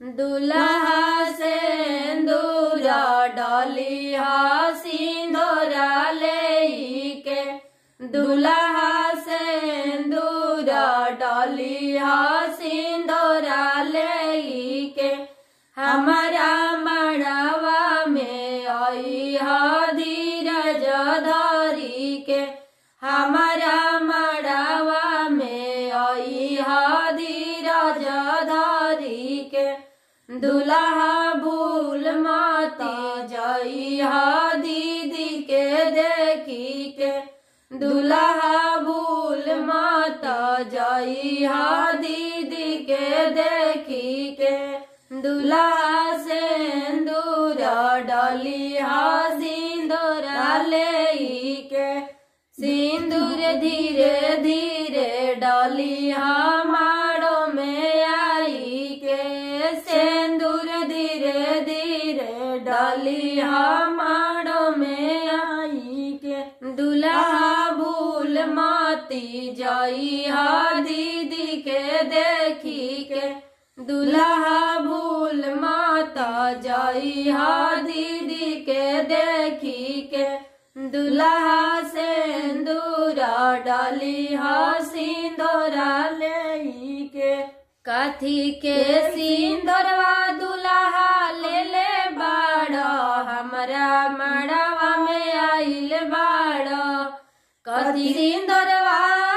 दुल्हा से दूरा डली हा सिंदूरा ले के दुल्हा से दूरा डली हा सिंदूरा ले के हमारा मड़वा में आई हा धीरज धरी के हमारा मड़वा में आई हा धीरज धरी के दुल्हा भूल माती जाई हा दीदी के देखी के दुल्हा भूल माता जाई हा दीदी के देखी के दुल्हा से दूरा डली हा सिंदूरा ले के सिंदूर धीरे धीरे डली हा माड़ो में आई के सिंदूर धीरे धीरे डली हा माड़ो में आई के दुल्हा भूल माती जाई हा दीदी के देखी के दुल्हा भूल माता जाई हा दीदी के देखी के दुल्हा से दूरा डाली हा सिंदूरा ले के कथी के सिंदूरवा दुल्हा ले ले बाड़ हमरा मड़वा में आइल बाड़ कथी सिंदूरवा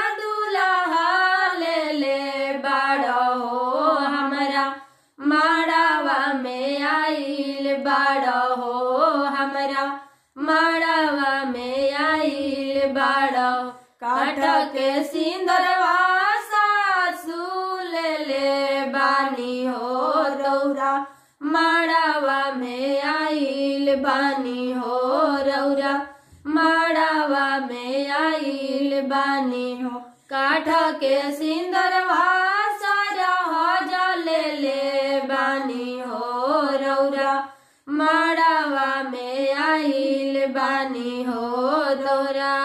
दुल्हा ले ले बाड़ हो हमरा मड़वा में आइल बाड़ हो हमरा मड़वा में आइल बाड़ काठ के सिंदरवा सासू ले ले बानी हो रौरा मड़वा में आइल बानी हो रौरा मड़वा में आइल बानी हो काठ के सिंदरवा सारा ले ले बानी हो रौरा मड़वा में आइल बानी हो तोरा